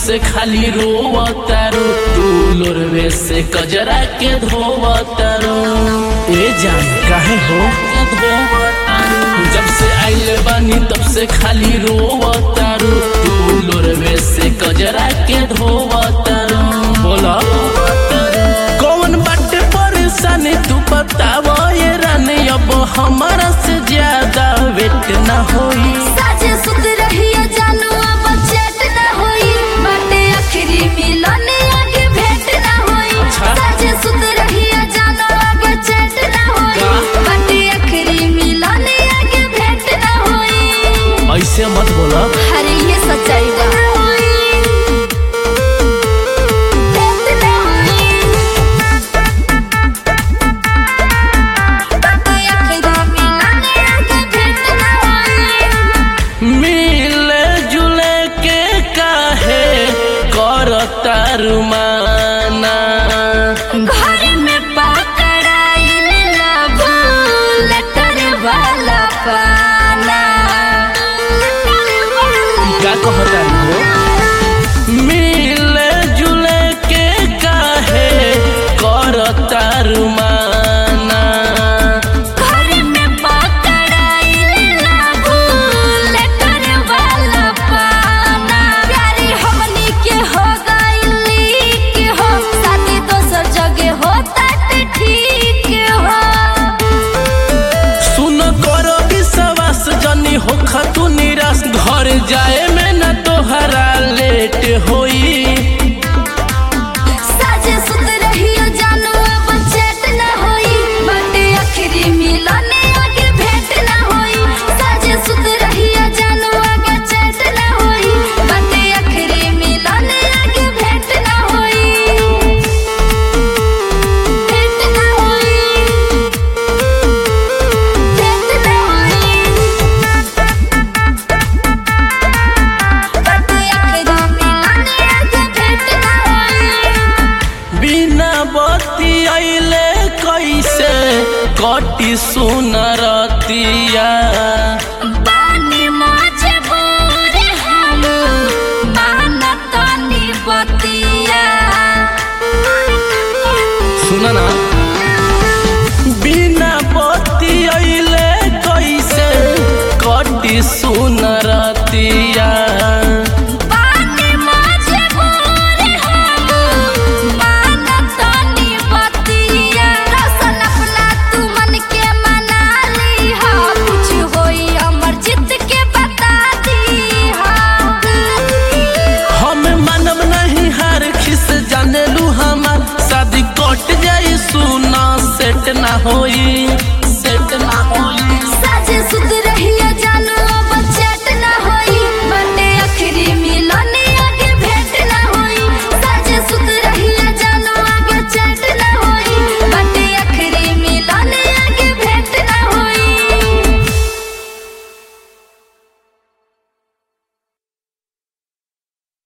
से खाली रोवतारू तू लोरवे से कजरा के धोवतारू ए जान काहे हो जब से आइले बानी तब से खाली रोवतारू तू लोरवे से कजरा के धोवतारू बोला कौन बाटे परेशानी तू बताव ये रानी अब हमारा से ज्यादा वेट ना होई साजे सुत रहिया जानू अब चैट ना होई बाटे आखिरी मिलन आगे भेंट ना होई अच्छा। साजे सुत रहिया जानू आगे चैट ना होई का? बाटे आखिरी मिलन आगे भेंट ना होई ऐसे मत बोला अरे ये सच्चाई बा भेंट ना होई। बाटे आखिरी मिलन आगे भेंट ना होई। मिले जुले के काहे करता रुमाना घर में पकड़ाइल लव लेटर वाला पाना का कहता हो मिले जुले के काहे करता रुमाना घर में पकड़ाइल लव लेटर वाला पाना प्यारी हमनी के हो गइली के हो शादी दोसर जगह होता ते ठीक हो सुन करो विश्वास जनी हो खतु निराश घर जाए में न तोहरा लेट होई साजे सुत रहियो जानू अब चैट ना होई बाटे आखिरी मिलन आगे भेंट ना होई साजे सुत रहियो जानू आगे चैट ना होई बाटे आखिरी मिलन आगे भेंट ना होई भेंट ना होई भेंट ना होई बाटे आखिरी मिलन आगे भेंट ना होई बिना बत्ती अइले कैसे कटी सुनरतिया बानी मजबूर हम मानतानी बतिया सुन ना बिना बत्ती अइले कैसे कटी सुनरतिया बानी मजबूर हम मानतानी बतिया रसन अपना तू मन के मना ली हा कुछ होई अमर जित के बता दी हा हम मानव नहीं हार खिस जाने लू हमार शादी कट जाई सुना सेट ना होई